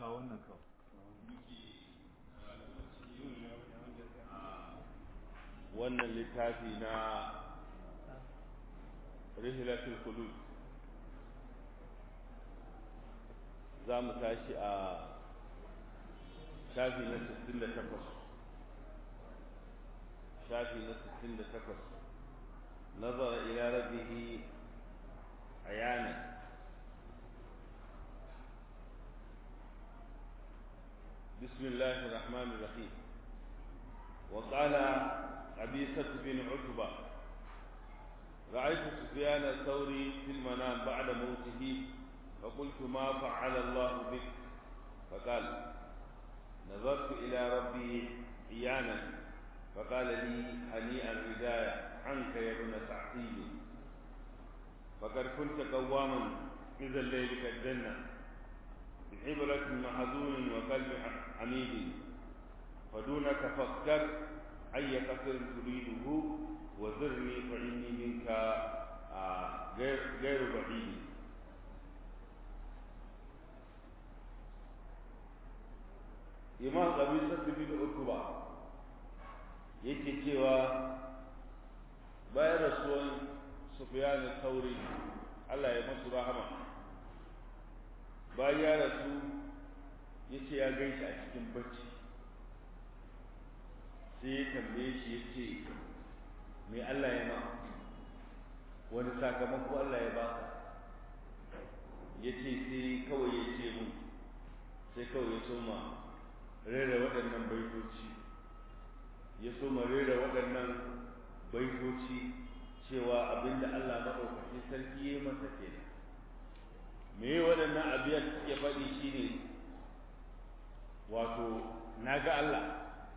kawo wannan kawo wannan littafi na rihilatul qulub za mu tashi a shafi na 68 shafi na 68 nazara ila rabbihi ayana بسم الله الرحمن الرحيم وقال عبيسة بن عتبة رأيت سفيان الثوري في المنام بعد موته فقلت ما فعل الله بك فقال نظرت إلى ربي عيانا فقال لي هنيئا الهداية عنك يا ابن سعيد فقد كنت قواما إذا الليل كالجنة بعبرة محزون وقلب حميد فدونك فاختر أي قصر تريده وزرني فإني منك غير غير بعيد imam qabisa bin utba yake cewa bayan rasuwan sufyan al-thawri Allah ya masu rahama bayan ya rasu yace ya gaishe a cikin bacci sai ya tambaye shi yace me Allah ya ma wani sakamako Allah ya baka yace sai kawai ya ce mu sai kawai ya soma rera waɗannan baitoci ya soma rera waɗannan baitoci cewa abinda Allah maɗaukakin sarki ya masa kenan me waɗannan abiyar suke faɗi shine wato na ga Allah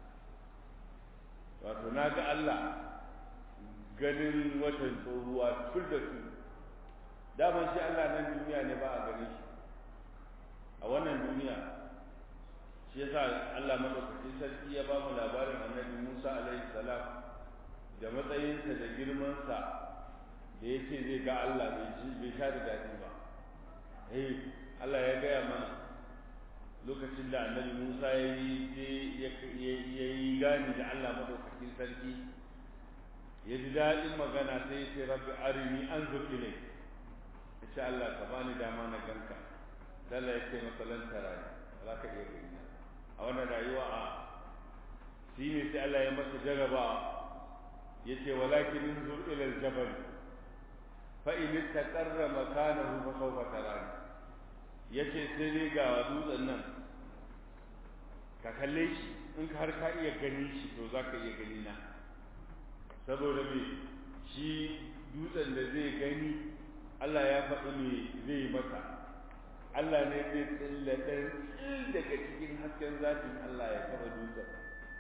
wato na ga Allah ganin watan tsohuwa tur da tur daman shi Allah nan duniya ne ba a gani shi a wannan duniya shi yasa Allah madaukakin sarki ya ba mu labarin annabi Musa alaihi salam da matsayinsa da girmansa da ya ce zai ga Allah bai sha da daɗi ba eh Allah ya gaya mana lokacin da annabi Musa ya yi ya yi gani da Allah madaukakin sarki ya ji daɗin magana sai ya ce rabbi arini anzur ilai ya ce Allah ka bani dama na ganka dalla ya ce masalan tarani za ka iya gani a wannan rayuwa a shi ne sai Allah ya masa jaraba ya ce walakin inzur ila aljabal fa in istaqarra makanahu fa sawfa tarani yace sai dai ga dutsen nan ka kalle shi in ka har ka iya gani shi to za ka iya gani na saboda me shi dutsen da zai gani Allah ya faɗi me zai masa Allah ne zai tsilla ɗan tsil daga cikin hasken zafin Allah ya taɓa dutsen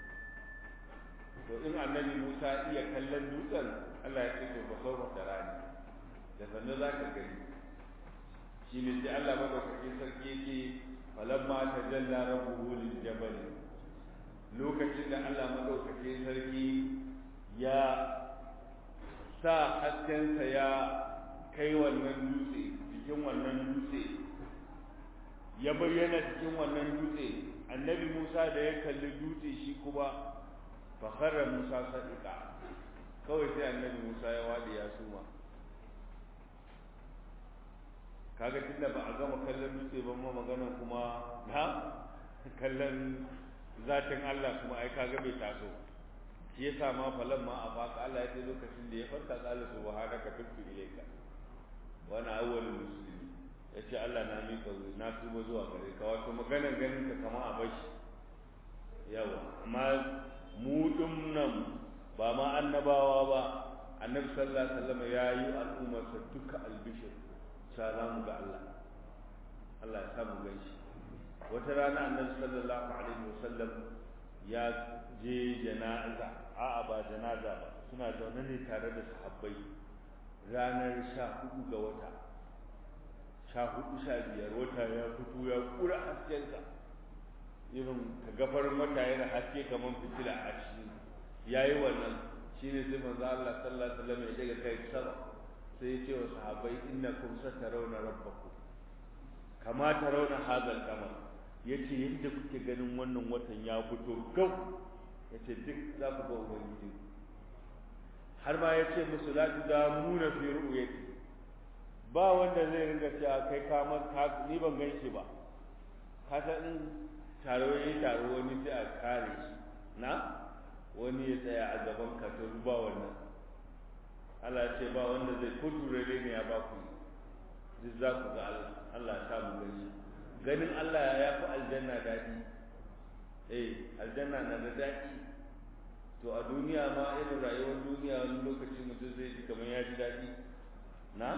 to in annabi Musa iya kallon dutsen Allah ya ce to ba sau da rani da sannu za ka gani shi ne sai Allah madaukakin sarki yake falamma tajalla rabbuhu lil jabal lokacin da Allah madaukakin sarki ya sa haskensa ya kai wannan dutse cikin wannan dutse ya bayyana cikin wannan dutse annabi Musa da ya kalli dutse shi kuma fakharra Musa sadiqa kawai sai annabi Musa ya wadi ya suma kaga tunda ba a gama kallon dutse ba ma magana kuma na kallon zatin Allah kuma ai kaga bai taso shi yasa ma falan ma a baka Allah ya ce lokacin da ya farka qala subhanaka tubtu ilayka wa ana awwalul muslimin yace Allah na mika na tuba zuwa gare ka wato maganar ganin ka kama a bashi yawa amma mu nan ba ma annabawa ba annabi sallallahu alaihi wasallam yayi al'ummarsa duka albishir sa za mu ga Allah Allah ya samu ganshi wata rana annabi sallallahu alaihi wasallam ya je janaza a'a ba janaza ba suna zaune ne tare da sahabbai ranar sha hudu ga wata sha hudu sha biyar wata ya fito ya kura haskensa irin ka gafar mata yana haske kamar fitila a cikin yayi wannan shine sai manzo Allah sallallahu alaihi wasallam ya daga kai sama sai ya ce wa sahabbai innakum satarawna rabbakum kama tarawna hadha al-qamar ya ce yadda kuke ganin wannan watan ya fito gau ya ce duk za ku ga ubangiji har ma ya ce musu la tu da muna fi ru'yati ba wanda zai ringa cewa kai ka ka ni ban gan shi ba ka san in taro yayi taro wani sai a kare shi na wani ya tsaya a gaban ka to ba wannan Allah ya ce ba wanda zai ko turare ne ya ba ku duk za ku ga Allah Allah ya samu gani ganin Allah ya fi aljanna daɗi eh aljanna na da daɗi to a duniya ma irin rayuwar duniya wani lokaci mutum zai ji kamar ya ji daɗi na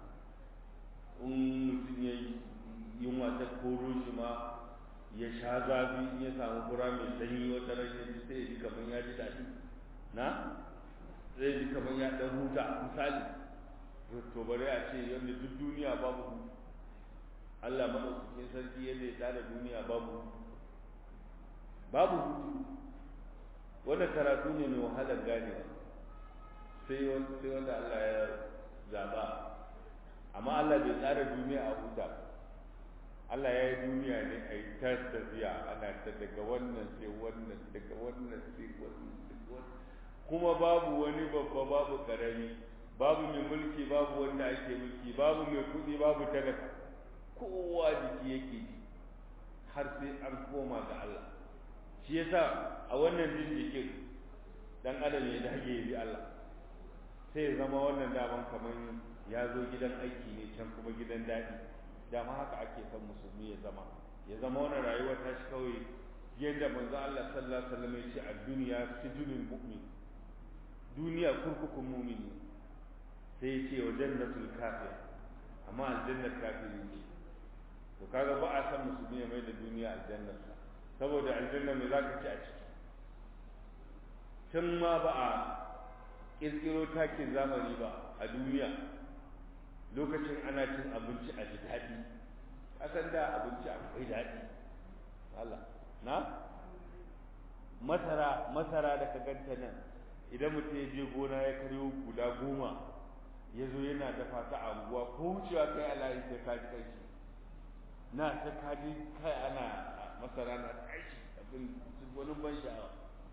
in mutum ya yi yunwa ta koro shi ma ya sha zafi in ya samu fura mai sanyi wata ran ya ji sai ya ji kamar ya ji daɗi na zai ji kamar ya ɗan huta misali to bari a ce yadda duk duniya babu Allah maɗaukakin sarki yadda ya tsara duniya babu babu hutu wannan karatu ne mai wahalar ganewa sai wanda Allah ya zaɓa amma Allah bai tsara duniya a huta Allah ya yi duniya ne a yi ta tafiya ana ta daga wannan sai wannan daga wannan sai wannan kuma babu wani babba babu karami babu mai mulki babu wanda ake mulki babu mai kuɗi babu talaka kowa jiki yake ji har sai an koma ga Allah shi yasa a wannan jin jikin dan adam ya dage ya bi Allah sai ya zama wannan daman kamar ya zo gidan aiki ne can kuma gidan daɗi dama haka ake son musulmi ya zama ya zama wannan rayuwar ta shi kawai yadda manzo Allah sallallahu alaihi wasallam ya ce a duniya sijunul mu'min duniya kurkukun mu'mini sai ya ce wa jannatul kafir amma aljannar kafiri ce to kaga ba a san musulmi ya mai da duniya aljannar sa saboda aljanna me zaka ci a ciki tun ma ba a kirkiro takin zamani ba a duniya lokacin ana cin abinci a ji daɗi kasan da abinci akwai daɗi Allah na masara masara da ka ganta nan idan mutum ya je gona ya karyo guda goma ya zo yana dafa ta anguwa ko wucewa kai a layi sai ka ji kai na ta kaji kai ana masara na tashi abin wani ban sha'awa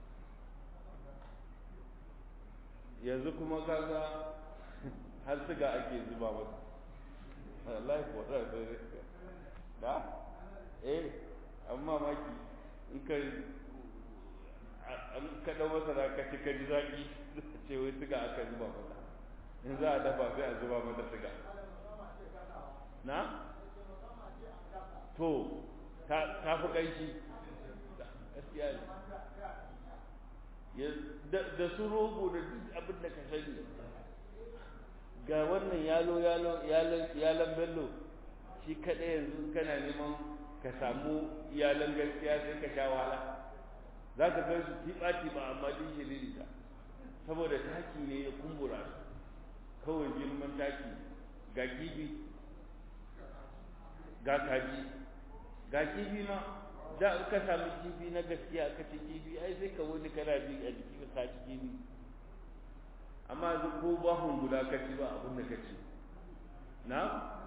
yanzu kuma kaga har siga ake zuba masa wallahi ko da da eh amma maki in ka an ka dau masara ka ci ka ji zaki ce wai siga aka zuba masa in za a dafa sai a zuba mata siga na to ta fi ƙanshi gaskiya ne da su rogo da duk abin da ka sani ga wannan yalo yalo yalon bello shi kaɗai yanzu kana neman ka samu iyalan gaskiya sai ka sha wahala za ka gan su tiɓa-tiɓa amma din shiriri ta saboda taki ne ya kumbura su kawai girman taki ga kifi ga kaji ga kifi ma da in ka sami kifi na gaskiya ka ci kifi ai sai ka wani kana bi a jiki ka ci kifi amma yanzu ko bahun guda ka ci ba abin da ka ci na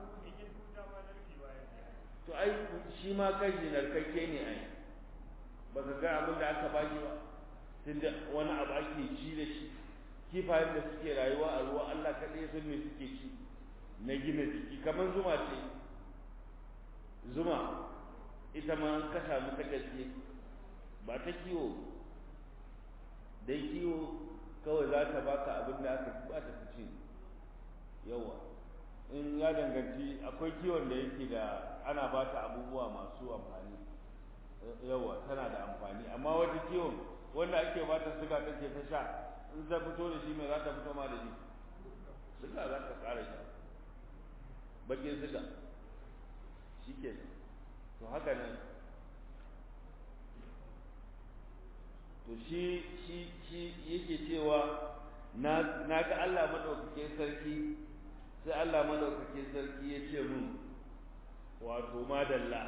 to ai shi ma kashi narkakke ne ai ba ka ga abin da aka baki ba tunda wani abu ake ci da shi kifayen da suke rayuwa a ruwa Allah kaɗai san me suke ci na gina jiki kamar zuma ce zuma ita ma an kasa mata gaske ba ta kiwo dai kiwo kawai za ta baka abin da aka ba ta ci yawa in ya danganci akwai kiwon da yake da ana ba ta abubuwa masu amfani yawa tana da amfani amma wata kiwon wanda ake ba ta suga take ta sha in za fito da shi mai za ta fito ma da shi suga za ta ƙara sha bakin suga shi ke to haka nan to shi shi shi yake cewa na na ga Allah madaukakin sarki sai Allah madaukakin sarki ya ce mun wato madalla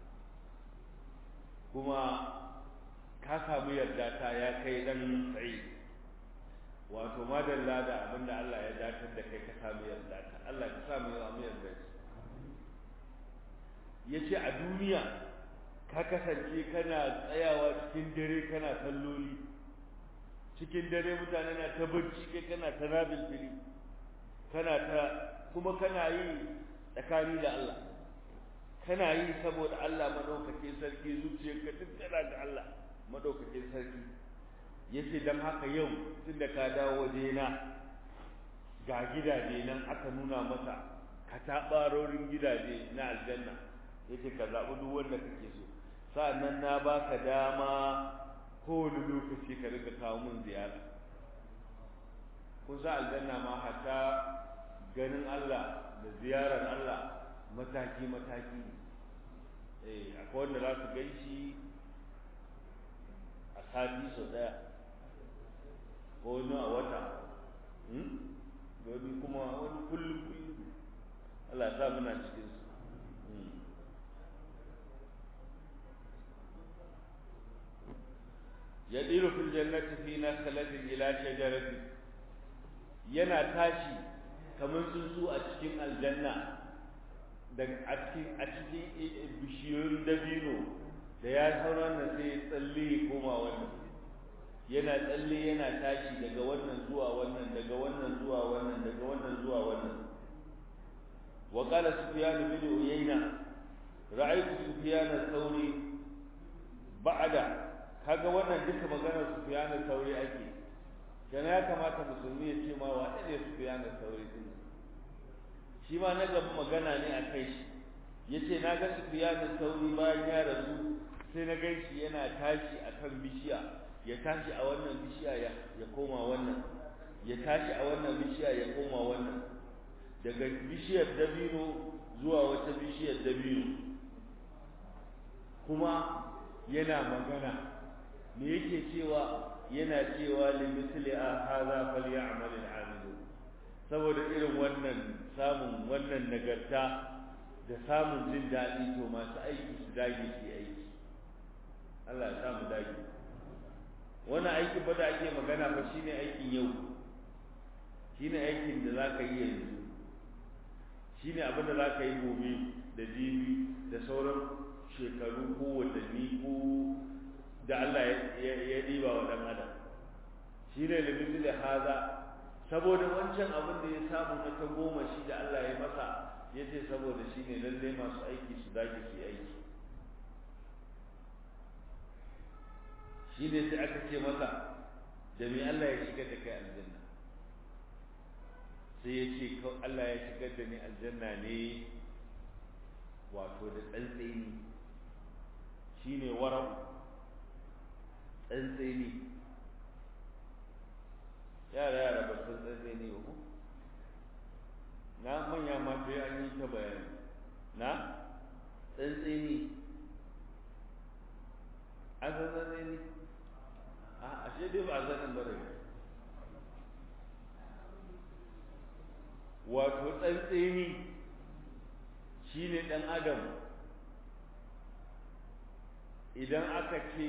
kuma ka samu yarda ta ya kai dan tsayi wato madalla da abinda Allah ya datar da kai ka samu yarda ta Allah ka samu yarda yarda ya ce a duniya ka kasance kana tsayawa cikin dare kana salloli cikin dare mutane na ta bacci kai kana ta nabil fili kana ta kuma kana yi tsakani da Allah kana yi saboda Allah madaukakin sarki zuciyarka duk tana ga Allah madaukakin sarki yace dan haka yau tunda ka dawo wajena ga gidaje nan aka nuna masa katabarorin gidaje na aljanna yace ka zaɓi duk wanda kake so sa'annan na baka dama kowane lokaci ka rika kawo mun ziyara kun sa aljanna ma hatta ganin Allah da ziyarar Allah mataki mataki ne eh akwai wanda za su gan shi a sati sau daya ko wani a wata wani kuma wani kullum kullum Allah ya sa muna cikin su yadiru fil jannati fi nakhalatin ila shajaratin yana tashi kamar tsuntsu a cikin aljanna daga a cikin a cikin bishiyoyin dabino da ya sauran nan sai tsalle ya koma wannan yana tsalle yana tashi daga wannan zuwa wannan daga wannan zuwa wannan daga wannan zuwa wannan wa qala sufyan bin uyayna ra'aytu sufyan ath-thawri ba'da kaga wannan duka maganar sufyan ath-thawri ake dan ya kamata musulmi ya ce ma wa ne sufyan ath-thawri din shi ma na gaba magana ne a kai shi yace na ga sufyan ath-thawri bayan ya rasu sai na gan shi yana tashi akan bishiya ya tashi a wannan bishiya ya koma wannan ya tashi a wannan bishiya ya koma wannan daga bishiyar dabino zuwa wata bishiyar dabino kuma yana magana me yake cewa yana cewa li misli a hadha falyamal al saboda irin wannan samun wannan nagarta da samun jin daɗi to masu aiki su dage su aiki Allah ya samu dage wannan aikin ba da ake magana fa shine aikin yau shine aikin da zaka yi yanzu shine abin da zaka yi gobe da jibi da sauran shekaru ko watanni ko da Allah ya diba wa dan adam shine limiti da haza saboda wancan abin da ya samu na ta goma shi da Allah ya masa yace saboda shine lalle masu aiki su dage su aiki shi ne sai aka ce masa da me Allah ya shigar da kai aljanna sai ya ce Allah ya shigar da ni aljanna ne wato da tsantseni shi ne warau tsantseni yara yara ba san tsantseni ba na manya ma sai an yi ta bayani na tsantseni an san tsantseni a ashe dai ba zanen ba ne wato tsantseni shi ne ɗan adam idan aka ce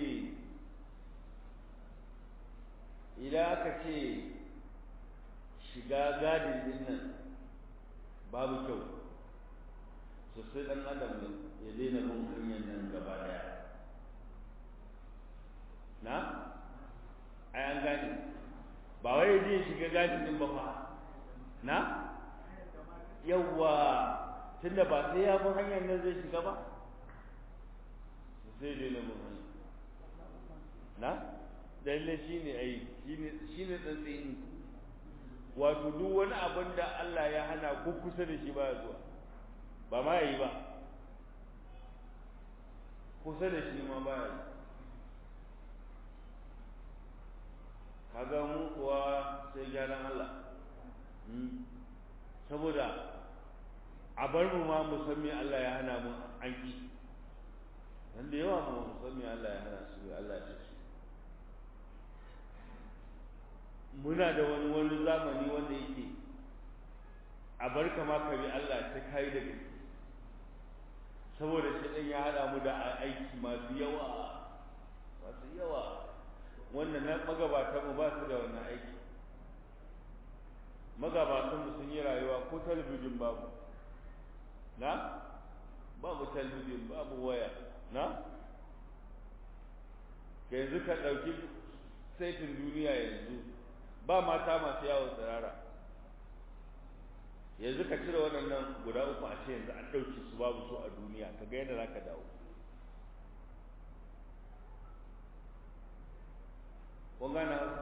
idan aka ce shiga gadin din nan babu kyau sosai ɗan adam ya daina bin hanyar nan gaba daya na ai an gane ba wai je shiga gadin din ba fa na yawwa tunda ba sai ya bi hanyar nan zai shiga ba sai dai na mun hanyar na lalle shine ai shine shine tsantsini wato duk wani abin da Allah ya hana ko kusa da shi ba zuwa ba ma yi ba kusa da shi ma ba yi kaga mu kuwa sai gyaran Allah saboda a bar mu ma mu san me Allah ya hana mu an ki dan da yawa mu san me Allah ya hana su Allah ya ce muna da wani wani zamani wanda yake a bar kama ka bi Allah ta kai da gaske saboda shi dan ya hada mu da aiki masu yawa masu yawa wannan na magabatan mu ba su da wannan aiki magabatan mu sun yi rayuwa ko talabijin babu na babu talabijin babu waya na ka yanzu ka ɗauki saitin duniya yanzu ba mata masu yawon tsirara yanzu ka cire waɗannan guda uku a ce yanzu an ɗauki su babu su a duniya ka ga yadda za ka dawo kun gane hausa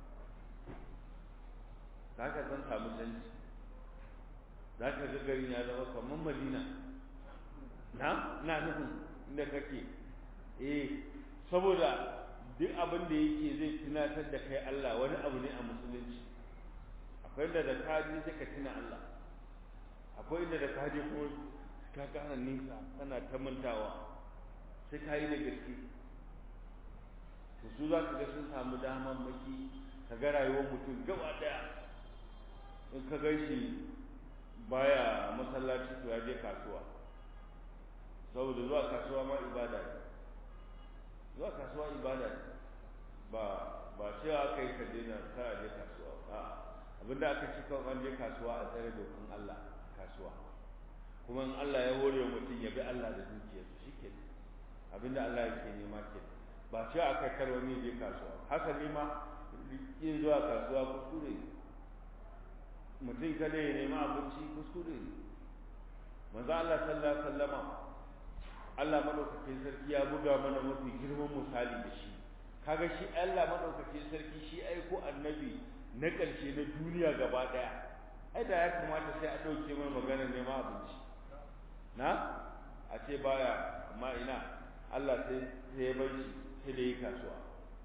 za ka san samu canji za ka ga garin ya zama kamar madina na na nufin inda kake eh saboda duk abin da yake zai tunatar da kai Allah wani abu ne a musulunci akwai inda da kaji sai ka tuna Allah akwai inda da kaji kuma ka kana nisa kana ta mantawa sai ka yi da gaske to su za ka ga sun samu daman maki ka ga rayuwar mutum gaba daya in ka gan shi baya masallaci to ya je kasuwa saboda zuwa kasuwa ma ibada ne zuwa kasuwa ibada ne ba ba cewa kai ka daina ka je kasuwa a abinda aka ci kan an je kasuwa a tsare dokan Allah kasuwa kuma in Allah ya hore mutum ya bi Allah da dukiyarsa shike abinda Allah yake nema ke ba cewa aka karwa ne je kasuwa haka ne ma yin zuwa kasuwa kuskure mutum kada ya nema abinci kuskure manzo Allah sallallahu alaihi wasallama Allah madaukakin sarki ya buga mana mafi girman misali da shi kaga shi Allah madaukakin sarki shi aiko annabi na ƙarshe na duniya gaba daya ai da ya kamata sai a dauke mai maganar neman abinci na a ce baya amma ina Allah sai sai ya bar shi sai da yi kasuwa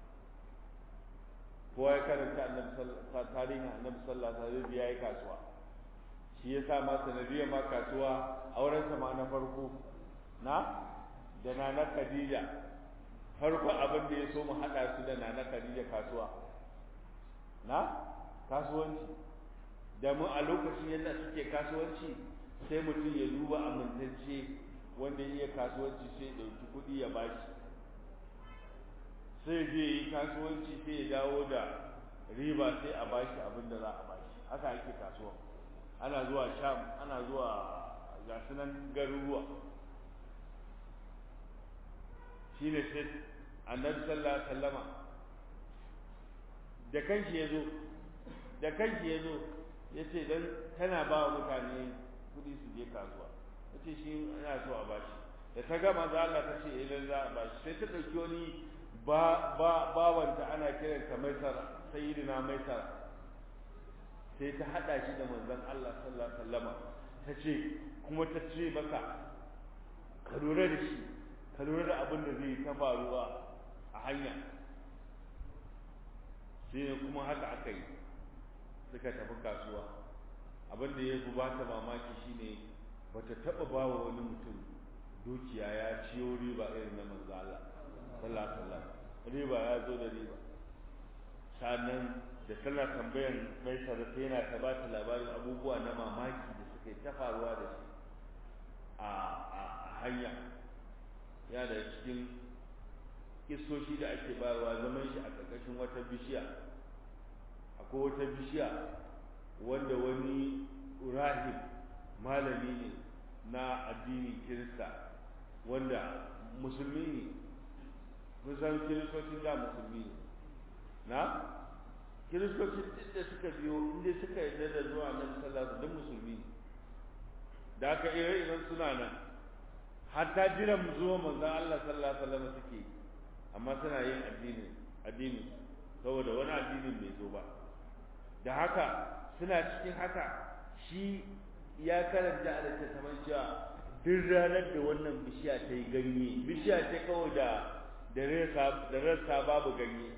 kowa ya karanta annabi sallallahu tarihin annabi sallallahu alaihi wasallam ya yi kasuwa shi yasa ma sanadiyar ma kasuwa auren sa ma na farko na da nana Khadija farko abin da ya so mu hada su da nana Khadija kasuwa na kasuwanci da mu a lokacin yadda suke kasuwanci sai mutum ya duba amintacce wanda ya iya kasuwanci sai ya ɗauki kuɗi ya bashi sai je yi kasuwanci sai ya dawo da riba sai a bashi abin da za a bashi haka ake kasuwa ana zuwa sham ana zuwa ga sunan garuruwa shine sai annabi sallallahu alaihi wasallama da kanshi ya zo da kanshi ya zo ya ce dan tana ba wa mutane kuɗi su je kasuwa ya ce shi yana so a bashi da ta gama za Allah ta ce idan za a bashi sai ta ɗauki wani ba ba bawanta ana kiranta maisara sayyidina maisara sai ta hada shi da manzon Allah sallallahu alaihi wasallama ta ce kuma ta ce maka ka lura da shi ka lura da abin da zai ta faruwa a hanya sai kuma haka aka yi suka tafi kasuwa abin da ya fi ba ta mamaki shine bata taba ba wa wani mutum dukiya ya ciyo riba irin na manzo Allah sallallahu alaihi wasallam riba ya zo da riba sannan da tana tambayan mai sarrafa yana ta ba ta labarin abubuwa na mamaki da suka yi ta faruwa da shi a hanya ya da cikin kisoshi da ake bayarwa zaman shi a ƙarƙashin wata bishiya akwai wata bishiya wanda wani rahib malami ne na addinin kirista wanda musulmi ne kusan kiristocin da musulmi ne na kiristocin duk da suka biyo inda suka yi da zuwa nan sallah duk musulmi ne da aka ire iren suna nan hatta jiran zuwa manzon Allah sallallahu alaihi wasallam suke amma suna yin addini addini saboda wani addinin bai zo ba da haka suna cikin haka shi ya karanta a littattafan cewa duk ranar da wannan bishiya ta yi ganye bishiya ta kawai da da rassa babu ganye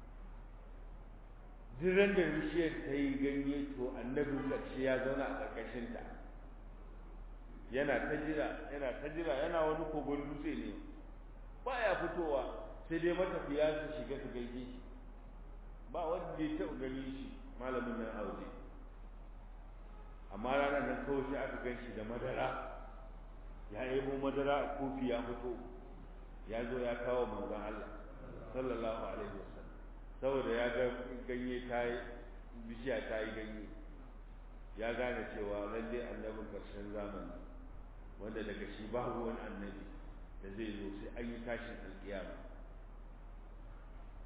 duk ran da bishiyar ta yi ganye to annabin ƙarshe ya zauna a ƙarƙashinta yana ta jira yana ta jira yana wani kogon dutse ne baya fitowa sai dai matafiya su shiga su gaishe shi ba wanda ya taɓa gani shi malamin nan aure amma ranar nan kawai sai aka gan shi da madara ya yabo madara a kofi ya fito ya zo ya kawo manzon Allah sallallahu alaihi wasallam saboda ya ga ganye ta yi bishiya ta yi ganye ya gane cewa lalle annabin karshen zamani wanda daga shi babu wani annabi da zai zo sai an yi tashin alkiyama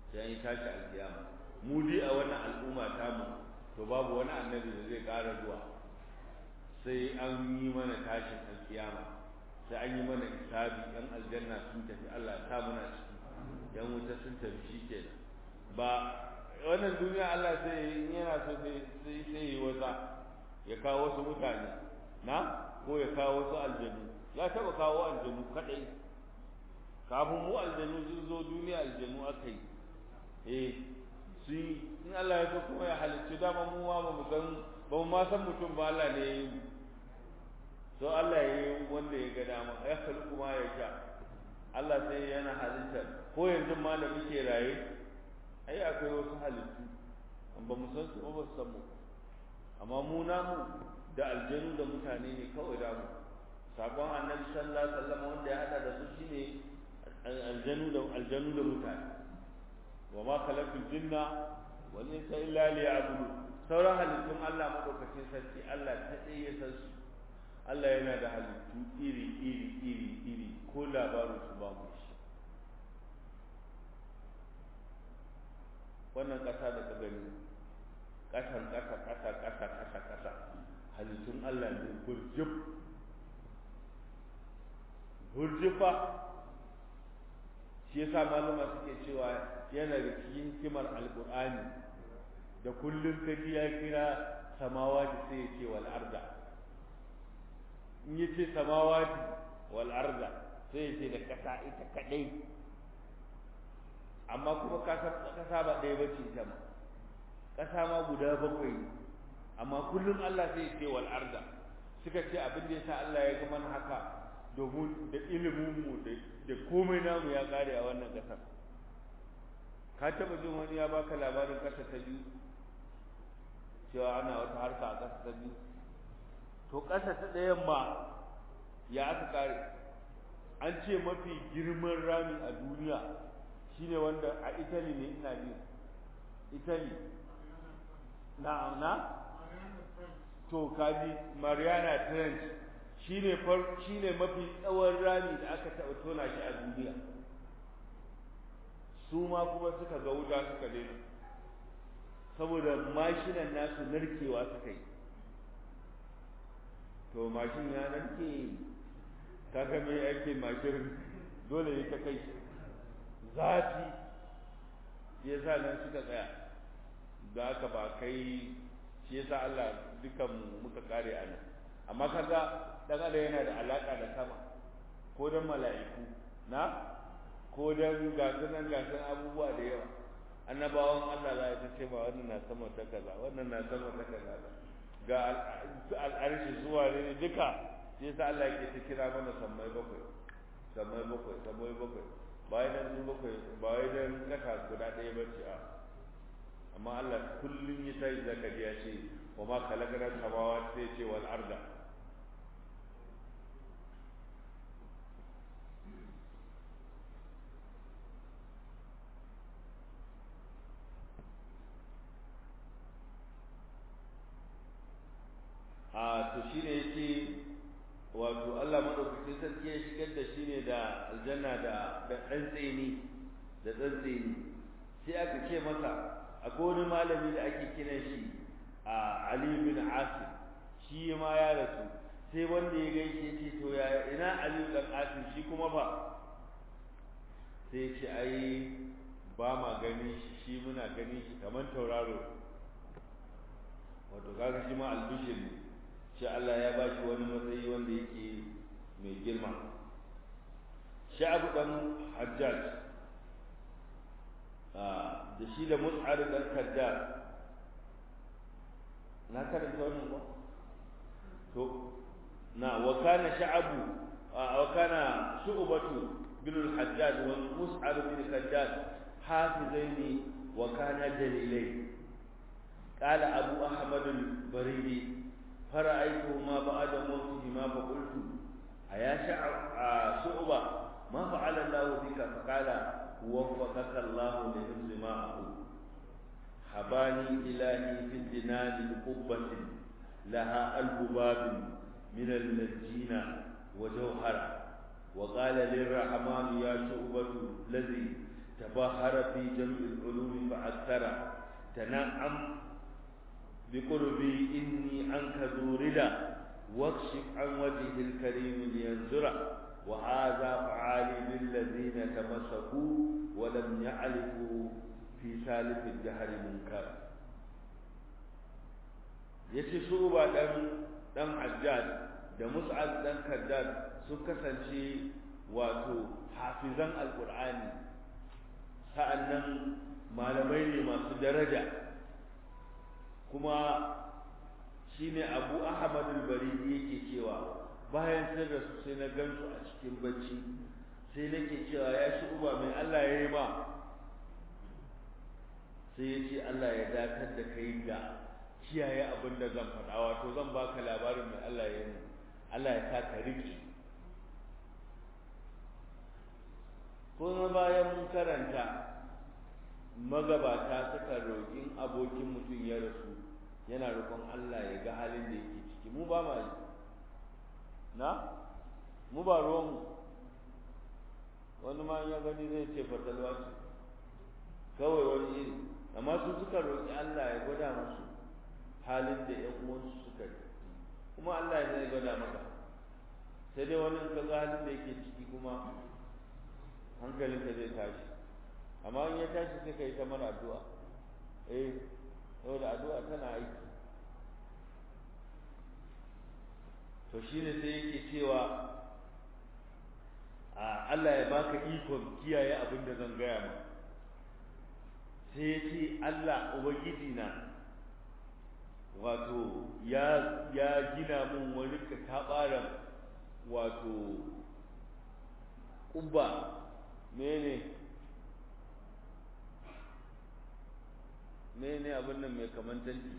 sai an yi tashi alkiyama mu dai a wannan al'umma tamu to babu wani annabi da zai ƙara zuwa sai an yi mana tashin alkiyama sai an yi mana hisabi yan aljanna sun tafi Allah ya sa muna ciki yan wuta sun tafi shikenan ba wannan duniya Allah sai yana so sai sai sai yi wata ya kawo wasu mutane na ko ya kawo wasu aljanu ya taba kawo aljanu kadai kafin mu aljanu sun zo duniya aljanu aka yi eh su in Allah ya so kuma ya halicci dama mu ma ba mu san ba mu ma san mutum ba Allah ne ya yi mu so Allah ya yi wanda ya ga dama ya kalli kuma ya sha Allah sai yana halitta ko yanzu ma da muke raye ai akwai wasu halittu ba mu san su ba su san mu amma mu namu da aljanu da mutane ne kawai da mu sabon annabi sallallahu alaihi wasallam wanda ya hada da su shine aljanu da aljanu da mutane wa ma khalaqul jinna wal insa illa liya'budu sauran halittun Allah madaukakin sarki Allah ta dai ya san su Allah yana da halittu iri iri iri iri ko labarin su ba mu shi wannan ƙasa da ka gani ƙasan ƙasa ƙasa ƙasa ƙasa ƙasa halittun Allah ne burjib burjifa shi yasa malama suke cewa yana da cikin hikimar alƙur'ani da kullum kaji ya kira samawati sai ya ce wal arda in ya ce samawati wal arda sai ya ce da ƙasa ita kaɗai amma kuma ƙasa ba ɗaya bace ita ma ƙasa ma guda bakwai amma kullum Allah sai ya ce wal arda suka ce abin da yasa Allah ya ga mana haka domin da ilimin mu da komai namu ya kare a wannan ƙasar ka taba jin wani ya baka labarin ƙasa ta biyu cewa ana wata harka a ƙasa ta biyu to ƙasa ta ɗayan ma ya aka kare an ce mafi girman rami a duniya shine wanda a Italy ne ina ji Italy na na to kaji Mariana Trench shine far shine mafi tsawon rami da aka taɓa tona shi a duniya su ma kuma suka ga wuta suka daina saboda mashinan nasu narkewa suka yi to mashin ya narke kaga me ake mashin dole ne ta kai zafi shi yasa nan suka tsaya da aka ba kai shi yasa Allah dukan muka kare a nan amma kaga dan adam yana da alaka da sama ko dan mala'iku na ko dan gasunan gasun abubuwa da yawa annabawan Allah za ta ce ba wannan na sama ta kaza wannan na sama ta kaza ga al'arshi zuwa ne duka shi yasa Allah yake ta kira mana sammai bakwai sammai bakwai sammai bakwai bayan nan su bakwai ba wai dan kasa guda ɗaya ba ce a amma Allah kullum ya tayi zaka ji ya ce wa ma khalaqna samawati sai ce wal arda a to shine yace wato Allah madaukakin sarki ya shigar da shi ne da aljanna da da dan tsini da dan tsini sai aka ce masa akwai wani malami da ake kiran shi a Ali bin Asim shi ma ya rasu sai wanda ya gaishe ce to ya ina Ali bin Asim shi kuma ba sai ya ce ai ba ma gani shi shi muna gani shi kamar tauraro wato kaga shi ma albishir ne shi Allah ya ba shi wani matsayi wanda yake mai girma sha'abu dan hajjaj da shi da mus'ar dan kaddar na karanta wannan ba to na wa kana sha'abu wa kana shu'batu bin al-hajjaj wa mus'ar bin kaddar hafizaini wa kana dalilai قال أبو أحمد البريدي فرأيتهما بعد موتهما فقلت أيا شعبة ما فعل الله بك فقال وفقك الله لحفظ ما أقول حباني إلهي في الجنان بقبة لها ألف باب من المجين وجوهرة وقال للرحمن يا شعبة الذي tabahara fi jam'il ulumi fa akthara tana'am بقربي إني عنك ذو رضا واكشف عن وجه الكريم لينزرا وهذا فعالي للذين تمسكوا ولم يعرفوا في سالف الدهر منكرا yace su ba dan dan hajjaj da mus'ab dan kaddad sun kasance wato hafizan alqur'ani sa'annan malamai ne masu daraja kuma shine abu ahmad al-baridi yake cewa bayan sun rasu sai na gansu a cikin bacci sai nake cewa ya shi uba mai Allah ya yi ma sai ya ce Allah ya dakar da kai da kiyaye abin da zan faɗa wato zan baka labarin mai Allah ya yi Allah ya sa ka riƙe kuma bayan mun karanta magabata suka roƙin abokin mutum ya rasu yana roƙon Allah ya ga halin da yake ciki mu ba ma yi na mu ba ruwanmu wani ma ya gani zai ce fatalwa ce kawai wani iri amma su suka roƙi Allah ya gwada musu halin da ƴan uwansu suka yi kuma Allah ya zai gwada maka sai dai wani ka ga halin da yake ciki kuma hankalinka zai tashi amma in ya tashi sai ka yi ta mana addu'a eh saboda addu'a tana aiki to shine sai yake cewa a Allah ya baka ikon kiyaye abin da zan gaya ma sai ya ce Allah ubangiji na wato ya ya gina mun wani katabaran wato kubba mene mene abin nan mai kaman tanti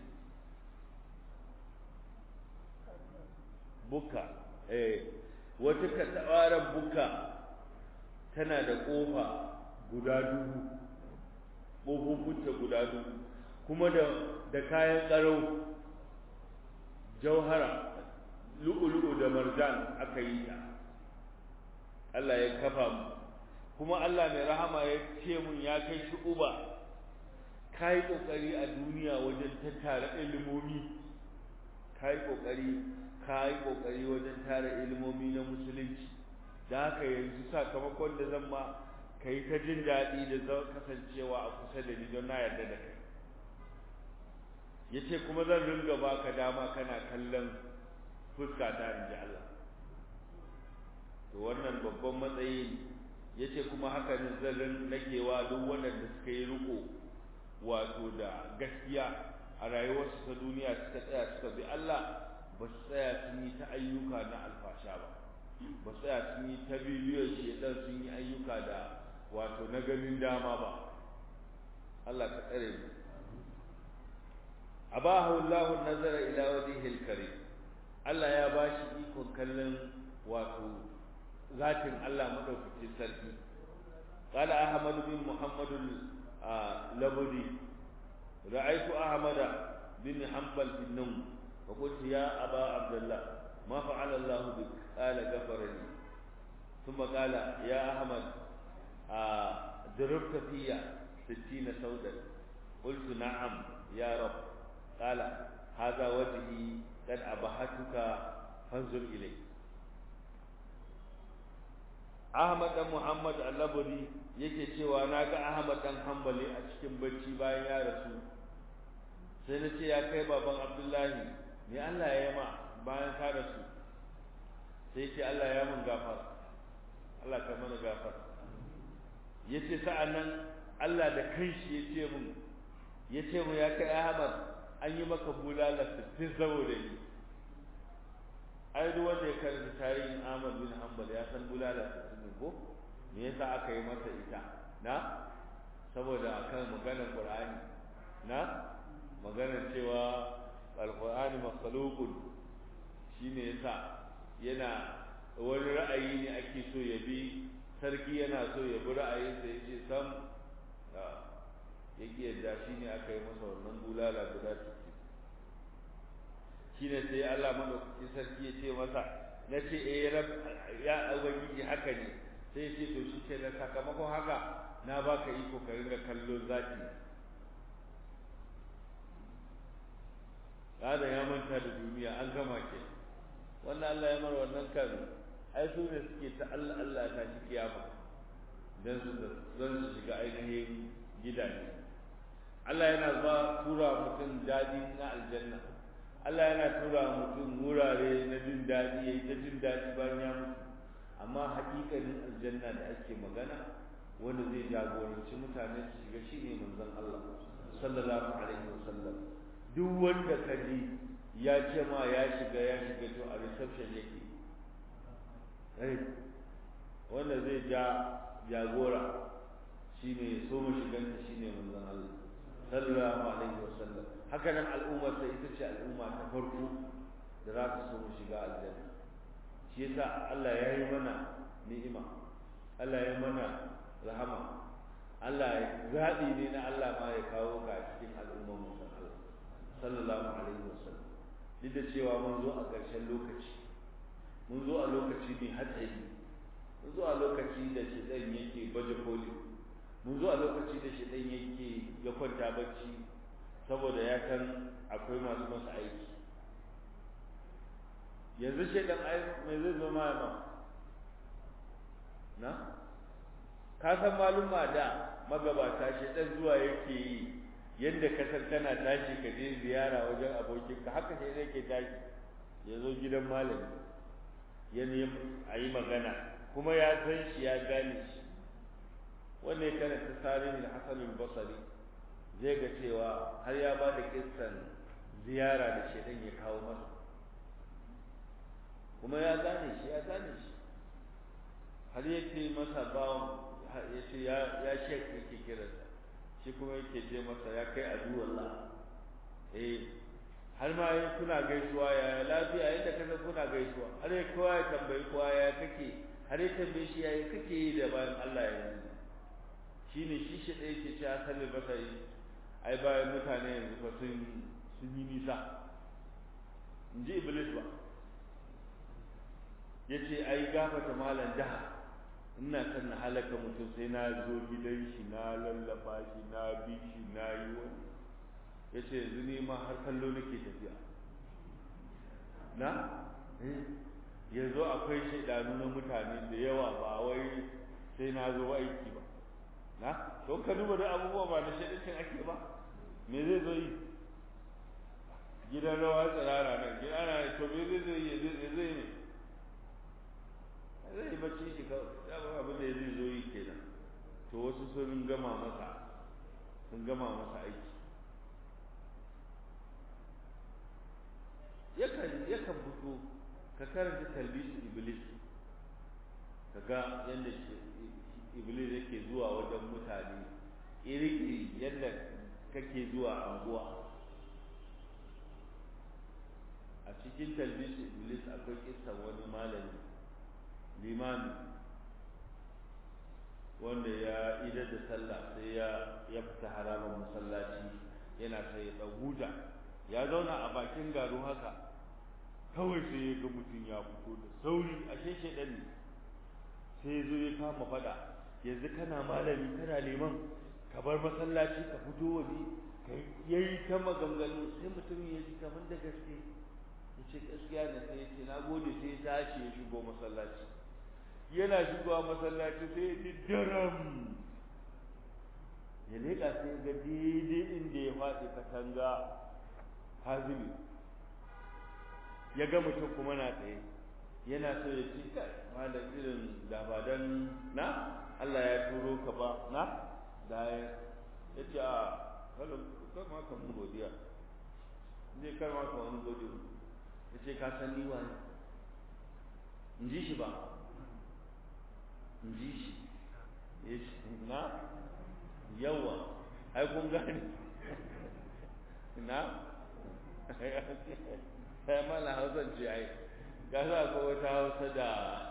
buka eh wata katabaran buka tana da kofa guda dubu ƙofofinta guda dubu kuma da da kayan tsaro jauhara lu'ulu'u da marjan aka yi ta Allah ya kafa mu kuma Allah mai rahama ya ce mun ya kai shi uba kai kokari a duniya wajen tattara ilimomi kai kokari kai kokari wajen tara ilimomi na musulunci da haka yanzu sakamakon da zan ma kai ta jin daɗi da zan kasancewa a kusa da ni don na yarda da kai yace kuma zan ringa baka dama kana kallon fuska ta inji Allah to wannan babban matsayi yace kuma haka ne zan nakewa duk wanda suka yi riko wato da gaskiya a rayuwarsu ta duniya suka tsaya suka bi Allah ba su tsaya sun yi ta ayyuka na alfasha ba ba su tsaya sun yi ta bibiyar shedan sun yi ayyuka da wato na ganin dama ba Allah ka tsare mu abahu Allahu nazara ila wajhil karim Allah ya bashi ikon kallon wato zatin Allah madaukakin sarki قال أحمد بن محمد اللبدي رأيت أحمد بن حنبل في النوم فقلت يا أبا عبد الله ما فعل الله بك قال غفر لي ثم قال يا أحمد ضربت في ستين سودا قلت نعم يا رب قال هذا وجهي قد أبحتك فانظر إليه Ahmad dan Muhammad Al-Labari yake cewa na ga Ahmad dan Hanbali a cikin bacci bayan ya rasu sai na ce ya kai baban Abdullahi me Allah ya yi ma bayan ka rasu sai ce Allah ya mun gafar Allah ka mana gafar yace sa'annan Allah da kanshi yace mun yace mu ya kai Ahmad an yi maka bulala 60 saboda ni ai duk wanda ya karanta tarihin Ahmad bin Hanbal ya san bulala 60 ko me yasa aka yi masa ita na saboda akan maganar Qur'ani na maganar cewa Al-Qur'ani makhluqun shine yasa yana wani ra'ayi ne ake so ya bi sarki yana so ya bi ra'ayinsa ya ce sam ya ƙi yadda shi ne aka yi masa wannan bulala guda ciki shi ne sai Allah maɗaukaki sarki ya ce masa na ce eh ya ubangiji haka ne sai ya ce to shi ke da sakamakon haka na baka iko ka ringa kallo zaki Adam ya manta da duniya an gama ke wannan Allah ya mar wannan kan ai su ne suke ta Allah Allah ta shi kiyama dan su dan su shiga ainihin gidaje Allah yana ba tura mutum dadi na aljanna Allah yana tura mutum wurare na jin dadi yayi ta jin dadi bayan ya mutu amma hakikanin aljanna da ake magana wanda zai jagoranci mutane su shiga shine manzon Allah sallallahu alaihi wasallam duk wanda ka ji ya ce ma ya shiga ya shiga to a reception yake ai wanda zai ja jagora shine so mu shiganta shine manzon Allah sallallahu alaihi wasallam haka nan al'ummar sai ita ce al'umma ta farko da za ta so mu shiga aljanna shi yasa Allah ya yi mana ni'ima Allah ya mana rahama Allah zaɓi ne na Allah ma ya kawo ka cikin al'ummar musan Allah sallallahu alaihi wasallam duk da cewa mun zo a ƙarshen lokaci mun zo a lokaci mai hatsari mun zo a lokaci da shedan yake baje koli mun zo a lokaci da shedan yake ya kwanta bacci saboda ya san akwai masu masa aiki yanzu shedan ai mai zai zo ma ma na ka san maluma da magabata shedan zuwa yake yi yadda ka san kana tashi ka je ziyara wajen abokinka haka sai zai ke tashi ya zo gidan malami ya nemi a yi magana kuma ya san shi ya gane shi wanda ya karanta tarihin hasanul basari zai ga cewa har ya ba da kissan ziyara da shaidan ya kawo masa kuma ya gane shi ya gane shi har yake masa bawan ya ce ya shek yake kiransa shi kuma yake ce masa ya kai aduwallah eh har ma yi kuna gaisuwa ya lafiya yadda ka san kuna gaisuwa har ya kowa ya tambayi kowa ya kake har ya tambaye shi ya kake yi da bayan Allah ya yi shi ne shi shi ɗaya ke ce asali basari ai bayan mutane yanzu fa sun sun yi nisa in ji iblis ba ya ce ai gafata malam daha ina kan na halaka mutum sai na zo gidan shi na lallaba shi na bi shi na yi wani ya ce yanzu ne ma har kallo nake tafiya na yanzu akwai shaidanu na mutane da yawa ba wai sai na zo aiki ba na to ka duba da abubuwa ba da shaidancin ake ba me zai zo yi gidan rawa tsirara nan gidan ana to me zai zo yi zai zai ne zai bacci shi kawai dama abin da zai zo yi kenan to wasu sun gama masa sun gama masa aiki yakan yakan fito ka karanta talbisu iblis ka ga yadda iblis yake zuwa wajen mutane iri-iri yadda kake zuwa anguwa a cikin talbisu iblis akwai kisan wani malami limami wanda ya idar da sallah sai ya ya fita haramun masallaci yana sai ya huta ya zauna a bakin garu haka kawai sai ya ga mutum ya fito da sauri a sheshe ɗan ne sai ya zo ya kama faɗa yanzu kana malami kana liman ka bar masallaci ka fito waje ka yayi ta maganganu sai mutum ya ji kamar da gaske ya ce gaskiya ne sai ya ce na gode sai ya tashi ya shigo masallaci yana shigowa masallaci sai ya ji daram ya leƙa sai ga daidai inda ya faɗi katanga hazimi ya ga mutum kuma na tsaye yana so ya ci kai malam irin da ba dan na Allah ya turo ka ba na da ya ce a kalo kar ma ka mun godiya zai kar ma ka wani godiya ya ce ka san ni wani in ji shi ba in ji shi ya ce na yawa ai kun gane na sai mala hausan ce ai ga za ko wata hausa da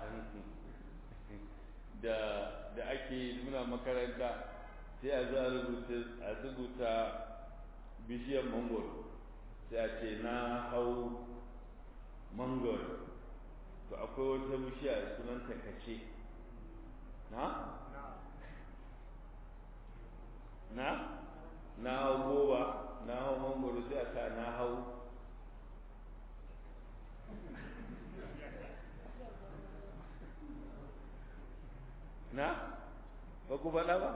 da da ake nuna makaranta sai a zo a rubuta a rubuta bishiyar mangoro sai a ce na hau mangoro to akwai wata bishiya sunanta kace na na na hau goba na hau mangoro sai a sa na hau na ba ku faɗa ba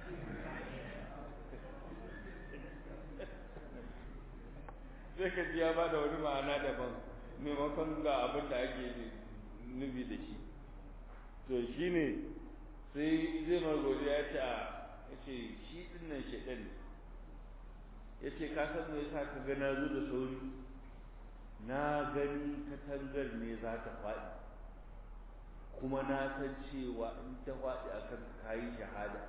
sai ka ji ya ba da wani ma'ana daban maimakon ga abin da ake nufi da shi to shi ne sai zai margori ya ce a ya ce shi dinnan shaɗan ne ya ce ka san me yasa ka gana zo da sauri na gani katangar ne za ta faɗi kuma na san cewa in ta faɗi akan kayi shahada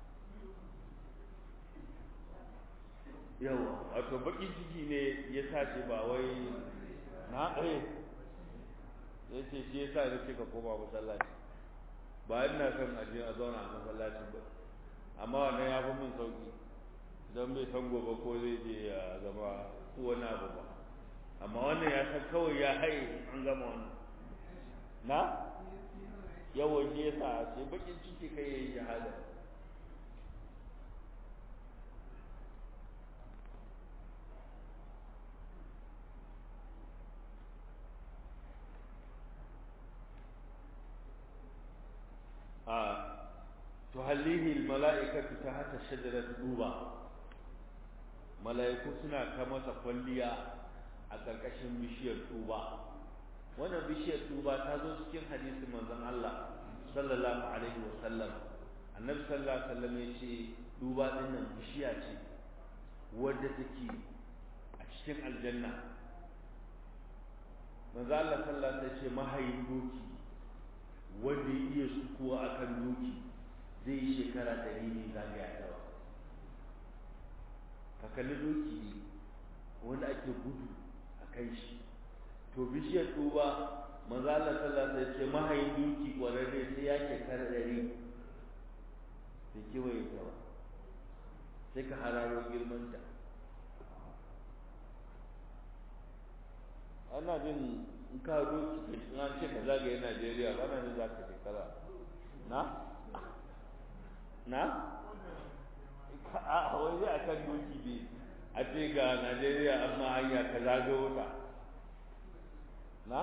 yawa wato bakin ciki ne ya sa shi ba wai na ɗaya ya ce shi ya sa ya ce ka koma masallaci ba ina son aje a zauna a masallacin ba amma wannan ya fi min sauki don bai san gobe ko zai je ya zama wani abu ba amma wannan ya san kawai ya haye an gama wannan na yawan shi ya sa sai bakin ciki kai ya yi shahada تهليه الملائكة تحت شجرة دوبا mala'iku suna ta masa kwalliya a ƙarƙashin bishiyar tuba wannan bishiyar tuba ta zo cikin hadisin manzon Allah sallallahu alaihi wa sallam annabi sallallahu alaihi wa sallam ya ce tuba din nan bishiya ce wadda take a cikin aljanna manzo Allah sallallahu alaihi wa sallam ya ce mahayin doki wanda ya iya sukuwa akan doki zai yi shekara ɗari ne zagaya ta ba ka kalli doki ne wanda ake gudu a kan shi to bishiyar tuba manzo Allah sallallahu alaihi wasallam ce mahayin doki kwararre sai ya shekara ɗari bai kewaye ta ba sai ka hararo girmanta ana jin in ka doki in an ce ka zagaye Najeriya ba na za ka shekara na na a wai zai akan doki ne a ce ga Najeriya amma hanya ka zagayo ta na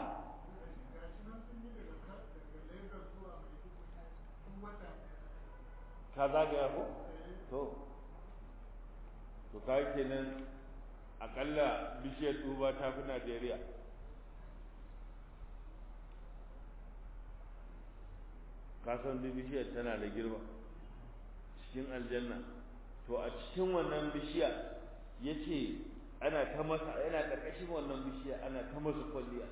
ka zagaya ko to to kai kenan akalla bishiyar tuba ta fi Najeriya kasan bishiyar tana da girma cikin aljanna to a cikin wannan bishiya ya ce ana ta masa yana ƙarƙashin wannan bishiya ana ta masa kwalliya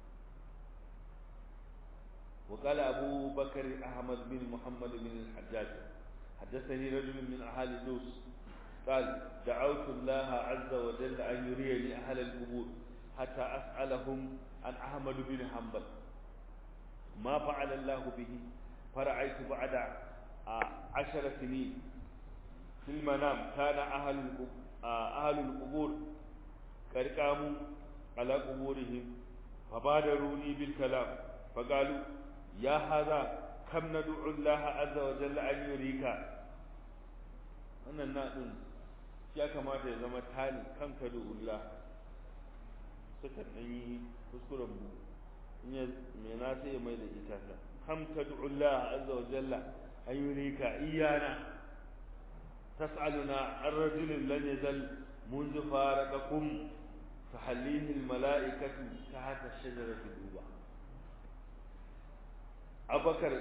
وقال أبو بكر أحمد بن محمد بن الحجاج حدثني رجل من أهل دوس قال دعوت الله عز وجل أن يريني أهل القبور حتى أسألهم عن أحمد بن حنبل ما فعل الله به فرأيت بعد عشر سنين في المنام كان أهل أهل القبور قد قاموا على قبورهم فبادروني بالكلام فقالوا يا هذا كم ندعو الله عز وجل أن يريك wannan naɗin ya kamata ya zama tani kan ka Allah suka ɗan yi kuskuren bu me na sai mai da ita ta kam tad'u Allah azza wa jalla an yurika iyana tas'aluna an rajulin lam yazal منذ فارقكم تحليه الملائكة تحت الشجرة الدوبة أبو بكر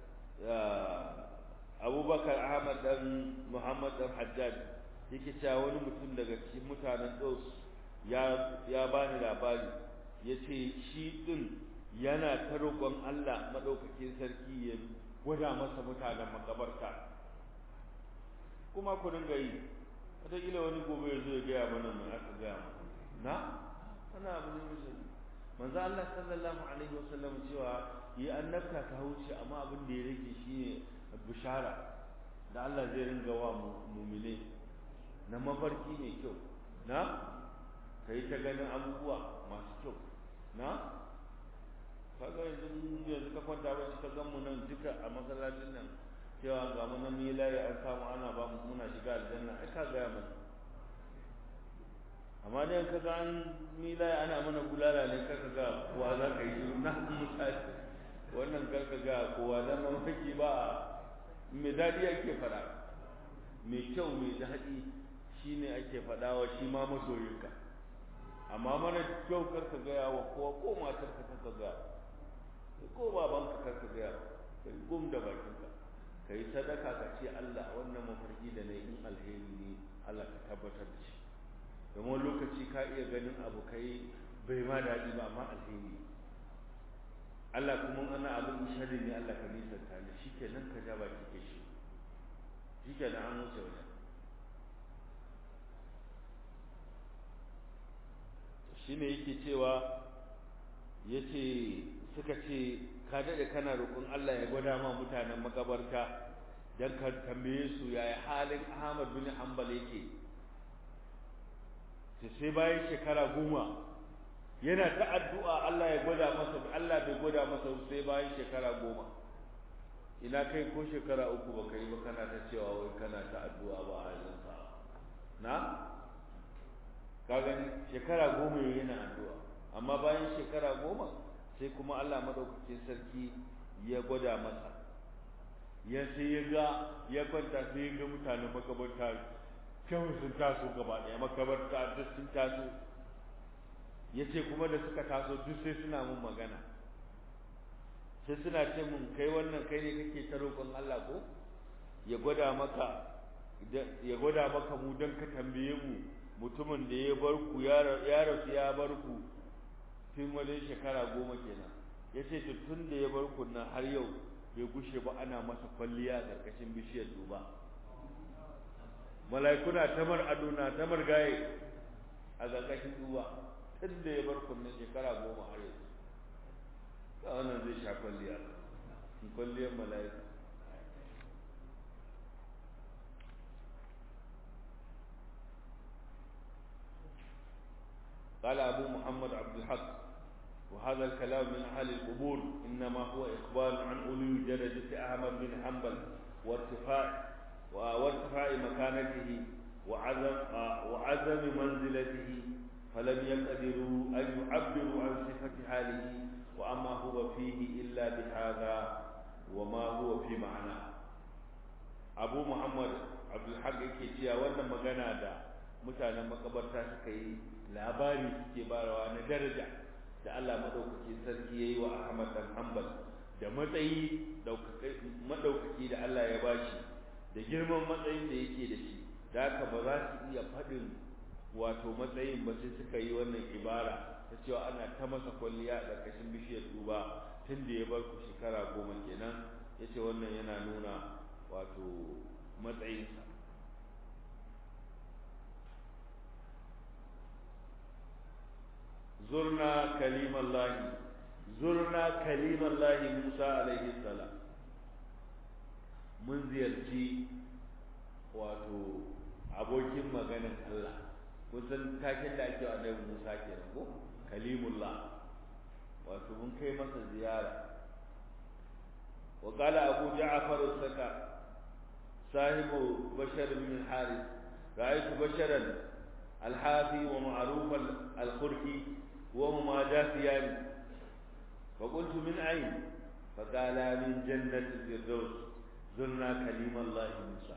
أبو بكر أحمد بن محمد بن حجاج yake cewa wani mutum daga cikin mutanen Dos ya ya bani labari yace shi din yana ta roƙon Allah madaukakin sarki ya gwada masa mutanen makabarta kuma ku dinga yi wataƙila wani gobe ya zo ya gaya mana mai aka gaya na ana abu ne musulmi manzo Allah sallallahu alaihi wasallam cewa yi annabta ta wuce amma abin da ya rage shine bishara da Allah zai ringa wa mu'mine na mafarki mai kyau na kai ta ganin abubuwa masu kyau na kaga yanzu yanzu ka kwanta ba ka gan mu nan duka a masallacin nan cewa ga mu nan yi layi an samu ana ba mu muna shiga aljanna ai ka gaya mana amma dai ka ga an yi layi ana mana bulala ne ka ga kowa za ka yi shiru na misali wannan kar ka ga kowa dan mamaki ba me dadi ake fara mai kyau mai daɗi shine ake faɗa wa shi ma masoyinka amma mana kyau kar ka gaya wa kowa ko matar ka ka gaya ko babanka kar ka gaya kai gum da bakinka ka yi sadaka ka ce Allah wannan mafarki da na in alheri ne Allah ka tabbatar da shi domin lokaci ka iya ganin abu kai bai ma daɗi ba amma alheri Allah kuma ana abin sharri ne Allah ka nisanta da shi kenan ka ja baki ke shi shi kenan an wuce wajen shi ne yake cewa ya ce suka ce ka daɗe kana roƙon Allah ya gwada ma mutanen makabarta don ka tambaye su yaya halin Ahmad bin Hanbal yake sai bayan shekara goma yana ta addu'a Allah ya gwada masa Allah bai gwada masa sai bayan shekara goma ina kai ko shekara uku baka yi ba kana ta cewa wai kana ta addu'a ba a yanzu na ka gani shekara goma yana addu'a amma bayan shekara goma sai kuma Allah madaukakin sarki ya gwada masa ya sai ya ga ya kwanta sai ya ga mutanen makabarta kyau sun taso gaba ɗaya makabarta duk sun taso ya ce kuma da suka taso duk sai suna mun magana sai suna ce mun kai wannan kai ne kake ta roƙon Allah ko ya gwada maka ya gwada maka mu don ka tambaye mu mutumin da ya bar ku ya rasu ya bar ku tun wajen shekara goma kenan ya ce tun da ya bar ku nan har yau bai gushe ba ana masa kwalliya a ƙarƙashin bishiyar duba mala'ikuna tamar aduna tamar gaye a ƙarƙashin duba tun da ya bar ku nan shekara goma har yau ta wannan zai sha kwalliya kwalliyar mala'ika قال أبو محمد عبد الحق وهذا الكلام من أهل القبور إنما هو إخبار عن علو درجة أحمد بن حنبل وارتفاع وارتفاع مكانته وعزم وعزم منزلته فلم يقدروا أن يعبروا عن صفة حاله وأما هو فيه إلا بهذا وما هو في معناه أبو محمد عبد الحق يكي wannan magana da mutanen makabarta suka yi labari suke barawa na daraja da Allah madaukakin sarki yayi wa Ahmad dan Hanbal da matsayi madaukaki da Allah ya bashi da girman matsayin da yake da shi da haka ba za su iya faɗin wato matsayin ba sai suka yi wannan ibara ta cewa ana ta masa kwalliya a ƙarƙashin bishiyar duba tun da ya bar ku shekara goma kenan ya ce wannan yana nuna wato matsayinsa zurna kalimallahi zurna kalimallahi musa alaihi salam mun ziyarci wato abokin maganin allah kusan takin da ake wa annabi musa kenan ko kalimullah wato mun kai masa ziyara wa qala abu ja'far as-saka sahibu bashar bin al-harith ra'aytu basharan al-hafi wa ma'ruf al-khurki wa huma dafiyan فقلت من أين فقال من جنة الفردوس زرنا كليم الله موسى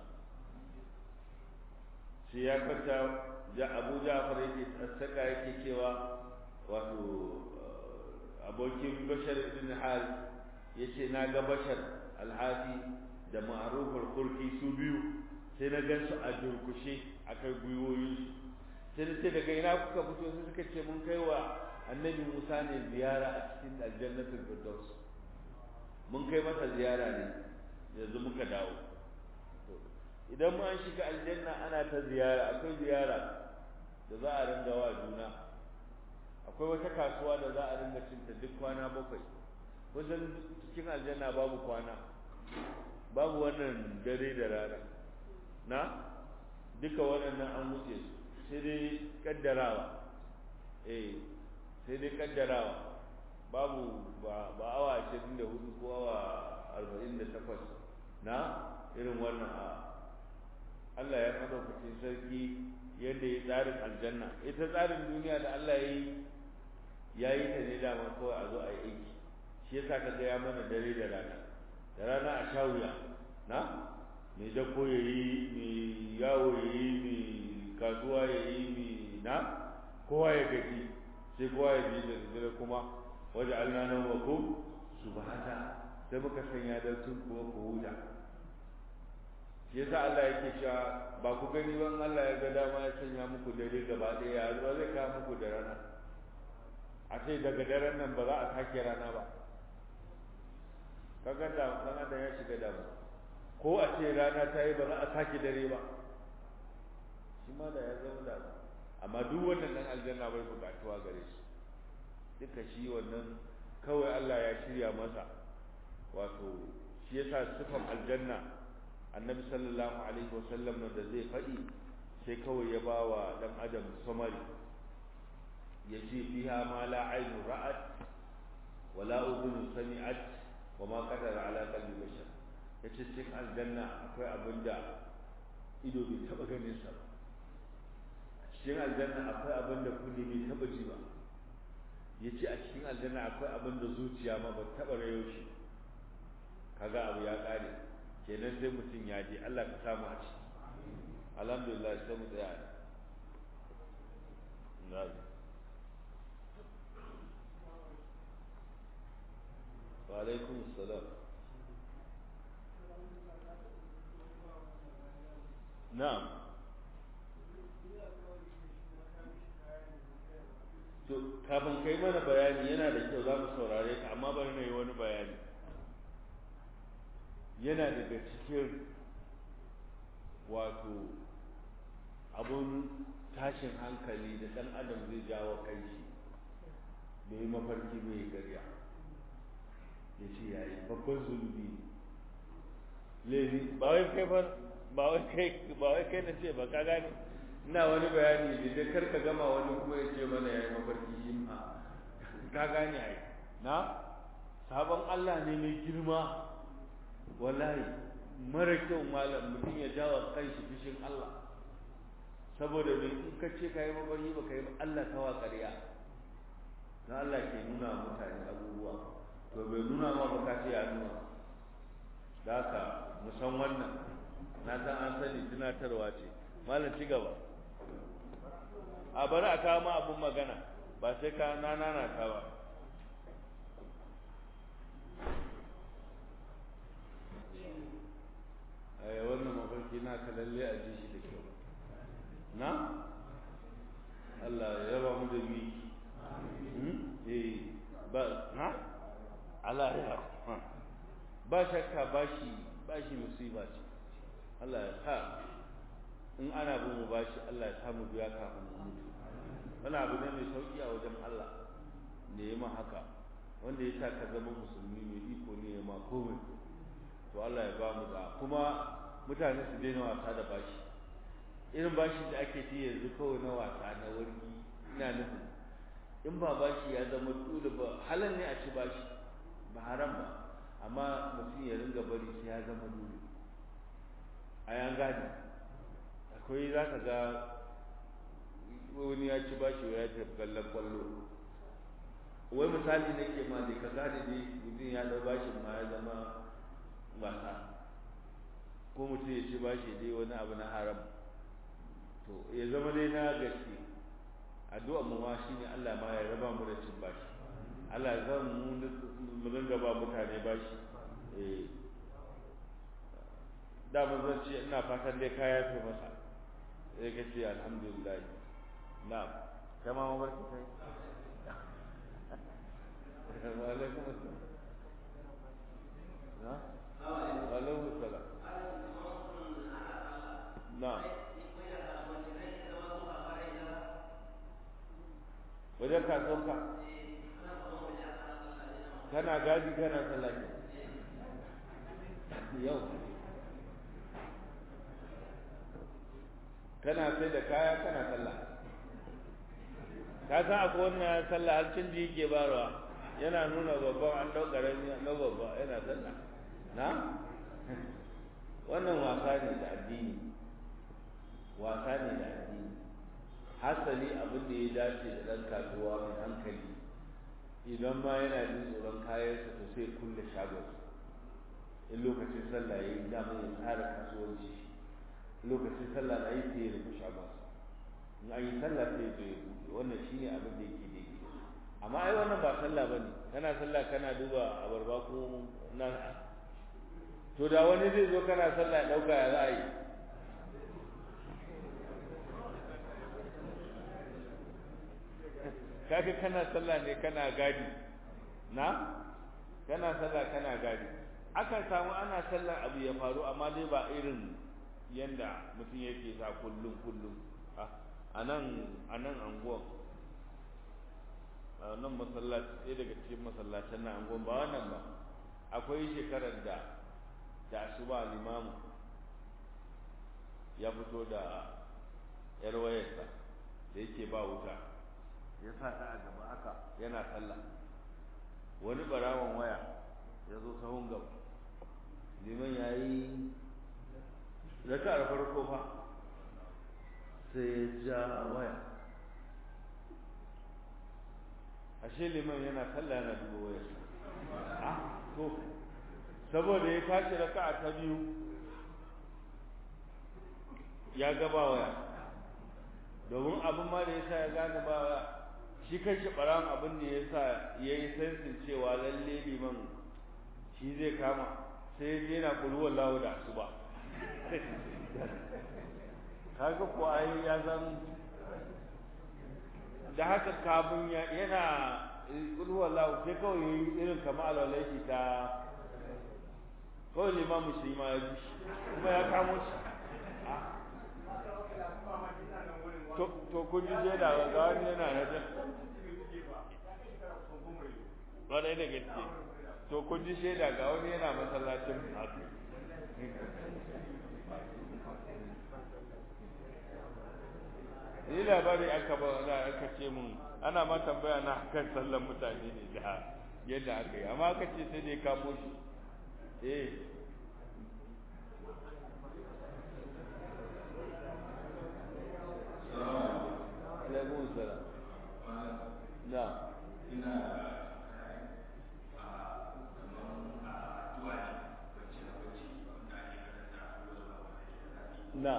سياقة abu ja'far yake saka yake cewa wato abokin bashar ibn hal yace na ga bashar alhafi da ma'rufar kurki su biyu sai na gan su a durkushe akai gwiwoyin su sai sai daga ina kuka fito sai suka ce mun kai wa annabi musa ne ziyara a cikin aljannatul firdaus mun kai masa ziyara ne yanzu muka dawo idan mu an shiga aljanna ana ta ziyara akwai ziyara da za a ringa wa juna akwai wata kasuwa da za a ringa cinta duk kwana bakwai wajen cikin aljanna babu kwana babu wannan dare da rana na duka waɗannan an wuce su sai dai kaddarawa eh sai dai kaddarawa babu ba ba awa 24 ko awa 48 na irin wannan a Allah ya madaukakin sarki yadda ya tsarin aljanna ita tsarin duniya da Allah ya yi ya yi ta ne dama kawai a zo a yi aiki shi yasa ka ga ya mana dare da rana da rana a sha wuya na mai dako ya yi mai yawo ya yi mai kasuwa ya yi mai na kowa ya gaji sai kowa ya ji da dare kuma waje alnanan wa ku subhana sai muka sanya da tun kuma ku huta shi yasa Allah yake cewa ba ku gani ban Allah ya ga dama ya sanya muku dare gaba ɗaya ya zuwa zai kawo muku da rana a ce daga daren nan ba za a sake rana ba kaga da dan adam ya shiga damu ko a ce rana ta yi ba za a sake dare ba shi ma da ya zama damu amma duk wannan dan aljanna bai bukatuwa gare shi duka shi wannan kawai Allah ya shirya masa wato shi yasa sifan aljanna annabi sallallahu alaihi wasallam da zai faɗi sai kawai ya ba wa ɗan adam samari ya ce fiha ma la ainu ra'at wa la udhun sami'at wa ma qadara ala qalbi bashar yace cikin aljanna akwai abin da ido bai taba ganin sa ba cikin aljanna akwai abin da kunne bai taba ji ba yace a cikin aljanna akwai abin da zuciya ma ba taba rayo shi kaga abu ya kare kenan sai mutum ya je Allah ka samu a ciki alhamdulillah sai mu tsaya ne wa alaikum salam na'am to kafin kai mana bayani yana da kyau za mu saurare ka amma bari na yi wani bayani yana daga cikin wato abun tashin hankali da ɗan adam zai jawo kanshi da yi mafarki mai garya ya ce yayi babban zunubi laifi ba wai kai ba ba wai kai ba wai kai na ce ba ka gane ina wani bayani da dai kar ka gama wani kuma ya ce mana yayi mafarki shi ma ka gane ai na sabon Allah ne mai girma wallahi mara kyau malam mutum ya jawa kanshi fishin Allah saboda mai in ka ce kai mafarki ba kai Allah tawa ƙarya na Allah ke nuna mutane abubuwa to bai nuna ma ba ka ce ya nuna da haka mu san wannan na san an sani tunatarwa ce malam ci gaba a bari a kawo ma abun magana ba sai ka na nana ta ba ai wannan mafarki na ka lalle a ji shi da kyau na Allah ya raba mu da miki eh ba na Allah ya ba shakka bashi bashi musiba ce Allah ya sa in ana bin mu bashi Allah ya samu biya kafin mu mutu wani abu ne mai sauki a wajen Allah ne ya ma haka wanda ya sa ka zama musulmi mai iko ne ya ma komai to Allah ya ba mu da kuma mutane su daina wasa da bashi irin bashi da ake ci yanzu kawai na wasa na wargi ina nufin in ba bashi ya zama dole ba halal ne a ci bashi ba haram ba amma mutum ya ringa bari sai ya zama dole a yan gane akwai za ka ga wani ya ci bashi ya tafi kallon kwallo wai misali ne ke ma da ka gane dai mutum ya dau bashin ma ya zama wasa ko mutum ya ci bashi dai wani abu na haram to ya zama dai na gaske addu'a mu ma shine Allah ma ya raba mu da cin bashi Allah zan mu mu dinga ba mutane bashi eh da mun zan ce ina fatan dai ka yafe masa sai ka ce alhamdulillah na'am kai ma mun barki kai wa alaikum assalam na wa alaikum assalam na'am wajen kasuwanka kana gaji kana sallah yau kana sai da kaya kana sallah ka san akwai wannan sallah har canji yake barwa yana nuna babban an ɗau ƙarami na babba yana sallah na wannan wasa ne da addini wasa ne da addini hasali abin da ya dace da ɗan kasuwa mai hankali idan ma yana jin tsoron kayansa to sai kulle shagon in lokacin sallah ya yi damar ya tsara kasuwanci lokacin sallah na yi sai ya rufe shagon in an yi sallah sai ya zo ya buɗe wannan shine abin da yake daidai amma ai wannan ba sallah bane kana sallah kana duba abarba ko na to da wani zai zo kana sallah ya dauka ya za a yi kaga kana sallah ne kana gadi na kana sallah kana gadi akan samu ana sallah abu ya faru amma dai ba irin yanda mutum yake sa kullum kullum a nan a nan anguwan a nan masallaci ɗaya daga cikin masallacin na anguwan ba wannan ba akwai shekarar da da asuba limamu ya fito da yar wayarsa da yake ba wuta ya sa ta a gaba haka yana sallah wani barawan waya ya zo sahun gaba liman ya yi raka da farko fa sai ya ja waya ashe liman yana sallah yana duba wayarsa a to saboda ya tashi raka ta biyu ya gaba waya domin abin ma da ya sa ya gane ba waya shi kanshi ɓaran abin da ya sa ya yi sensin cewa lalle liman shi zai kama sai ya je yana ƙulwar lawo da asuba kaga ko ai ya zan da haka kafin yana ƙulwar lawo sai kawai ya yi irin kama alwalai shi ta kawai limamu shi ma ya bi kuma ya kamo shi to kun ji shaida ga wani yana na ƙwarai da gaske to kun ji shaida ga wani yana masallacin haka ni labari aka ba na aka ce mun ana ma tambaya na kan sallan mutane ne da yadda aka yi amma aka ce sai dai kamo shi eh alaikum salam na ina na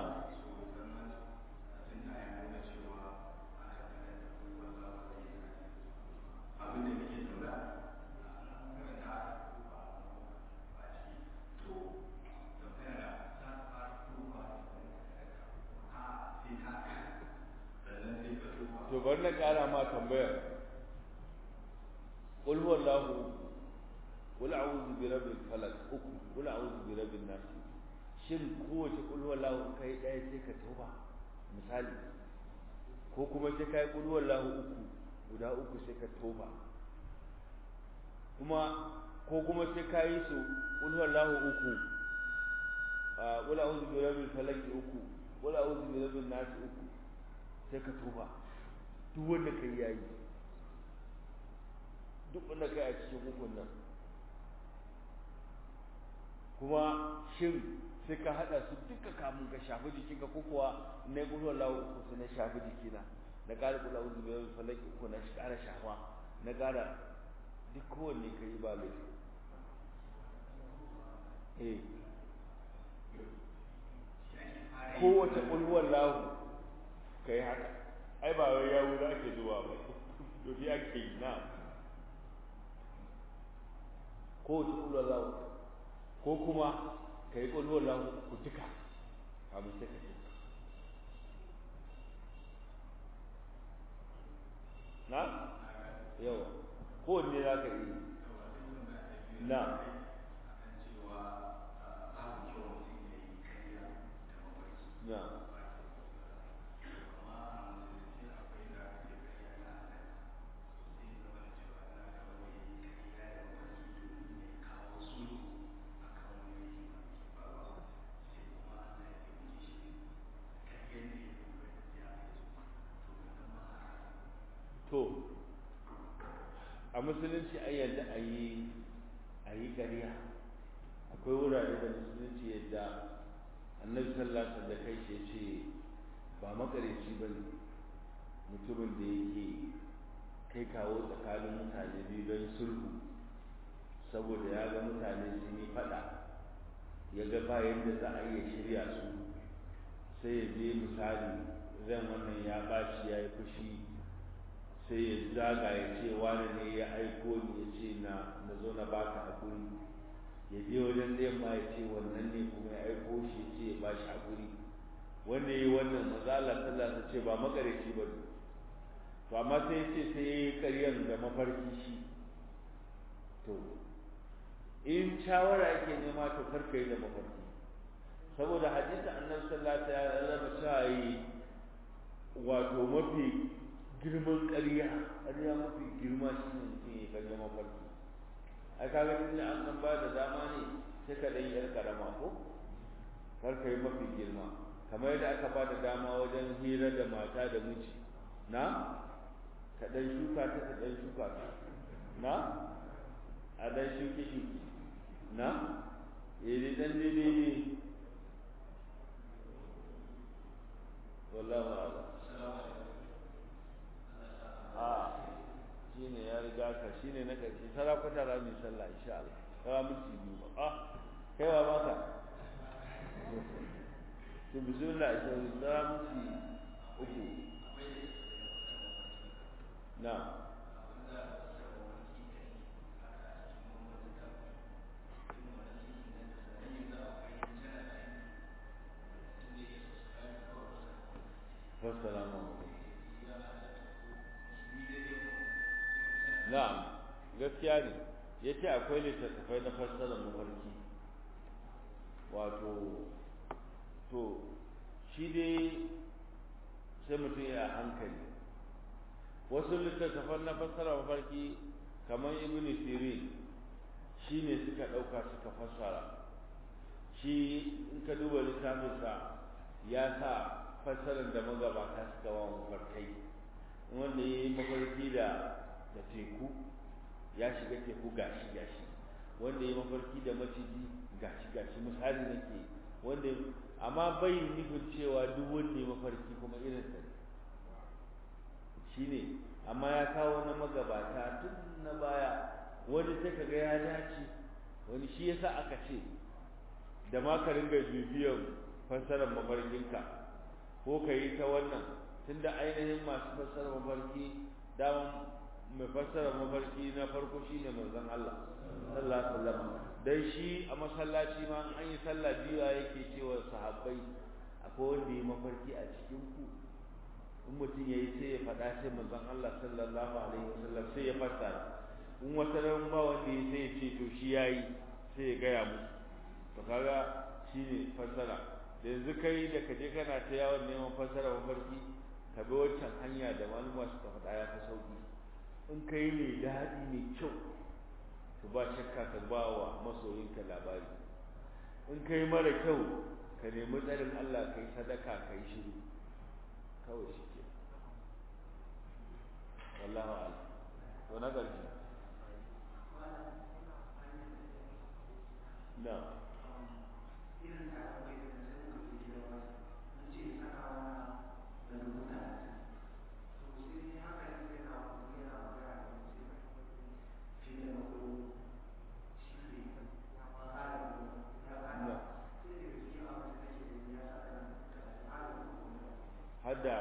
to bari na ƙara ma tambayar qul huwallahu qul a'udhu bi rabbil falaq uku qul a'udhu bi rabbin nas shin kowace qul huwallahu kai ɗaya sai ka tauba misali ko kuma sai kai qul huwallahu uku guda uku sai ka tauba kuma ko kuma sai kai su qul huwallahu uku qul a'udhu bi rabbil falaq uku qul a'udhu bi rabbin nas uku sai ka tuba duk wanda kai yayi duk wanda kai a cikin ukun nan kuma shin sai ka hada su duka kamun ka shafi jikinka ko kuwa na yi ƙulwar lawo uku su na shafi jikina na ƙara ƙula uzu biyar falaki uku na ƙara shafa na ƙara duk kowanne ka yi ba laifi eh kowace ƙulwar lawo ka yi haka ai ba wai yawo za ke zuwa ba yofi ake yi na kowace ƙulwar lawo ko kuma ka yi ƙulwar lawo ku duka kamun sai ka duka na yawa kowanne za ka yi na na to a musulunci ai yadda a yi a yi ƙarya akwai wurare da musulunci yadda annabi sallallahu alaihi da kai ya ce ba makareci ba ne mutumin da yake kai kawo tsakanin mutane biyu don sulhu saboda ya ga mutane sun yi fada ya ga bayan da za a iya shirya su sai ya je misali zan wannan ya ɓaci ya yi fushi sai ya zaga ya ce wani ne ya aiko ni ya ce na na zo na baka hakuri ya je wajen ɗayan ma ya ce wannan ne kuma ya aiko shi ya ce ya ba shi hakuri wanda ya yi wannan mazala sallah ta ce ba makareci ba ne to amma sai ya ce sai ya yi ƙaryan da mafarki shi to in shawara yake nema to karka yi da mafarki saboda hadisi annabi sallallahu alaihi wasallam cewa yi wato mafi girman ƙarya ƙarya mafi girma shi ne mutum ya karya mafarki ai kaga tunda an san ba da dama ne sai ka ɗan yar karama ko kar ka yi mafi girma kamar yadda aka ba da dama wajen hira da mata da miji na ka ɗan shuka ta ka ɗan shuka ta na a ɗan shuki shuki na eh ɗan daidai ne wallahu a'lam a shi ne ya riga ka shi ne na ƙarshe sarakwata ra mai sallah insha Allah kawa minti biyu ba a kai wa baka to bismillah insha Allah sara minti uku na Wassalamu alaikum. na'am gaskiya ne ya ce akwai littattafai na fassarar mafarki wato to shi dai sai mutum ya hankali wasu littattafan na fassarar mafarki kamar ibn sirin shi ne suka ɗauka suka fassara shi in ka duba littafinsa ya sa fassarar da magabata suka wa mafarkai wanda ya yi mafarki da da teku ya shiga teku gashi gashi wanda ya mafarki da maciji gashi gashi misali nake wanda amma bai nufin cewa duk wanda ya mafarki kuma irin sa shine amma ya kawo na magabata tun na baya wani sai kaga ya dace wani shi yasa aka ce da ma ka ringa bibiyan fassarar mafarkinka ko ka yi ta wannan tunda ainihin masu fassarar mafarki daman mai fassara mafarki na farko shine manzon Allah sallallahu alaihi wasallam dan shi a masallaci ma an yi sallah biyu yake cewa sahabbai akwai wanda yi mafarki a cikin ku in mutum yayi sai ya faɗa sai manzon Allah sallallahu alaihi wasallam sai ya fassara in wata ran ba wanda yi sai ya ce to shi yayi sai ya gaya musu to kaga shine fassara da yanzu kai da kaje kana ta yawon neman fassara mafarki ka bi wancan hanya da malama suka faɗa ya fi sauki in ka yi mai daɗi mai kyau to ba shakka ka ba wa masoyinka labari in ka yi mara kyau ka nemi tsarin Allah ka yi sadaka ka yi shiru kawai shi ke wallahu ala to na ƙarshe na hadda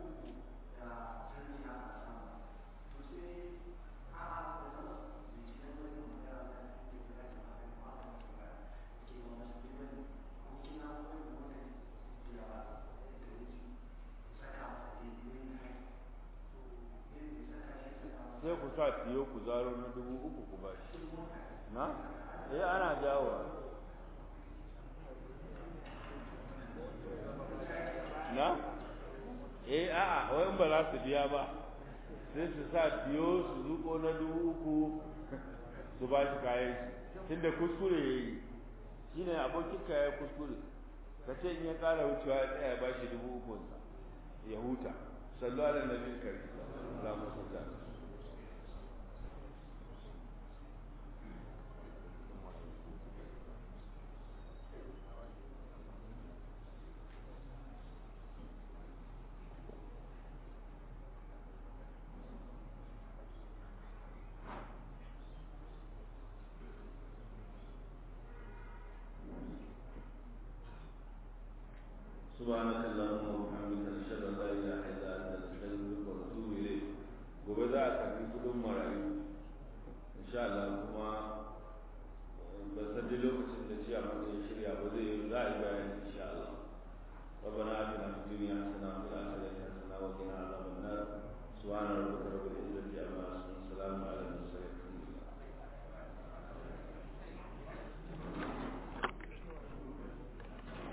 sai ku sa tiyo ku zaro na dubu uku ku bashi na eh ana jawo na eh a'a wayan ba za su biya ba sai su sa tiyo su zuko na dubu uku su ba shi kayan shi tunda kuskure ya yi shi ne abokin ka ya kuskure ka ce in ya kara wucewa ya tsaya ba shi dubu uku ya huta sallu ala nabi kari Allahumma salli سبحانك اللهم وبحمدك نشهد ان لا اله الا انت نستغفرك ونتوب اليك gobe za a karbi kudin marayu insha Allah kuma ba san dai lokacin da ciya mun ya shirya ba zai za a yi bayani insha Allah ربنا آتنا في الدنيا حسنة وفي الآخرة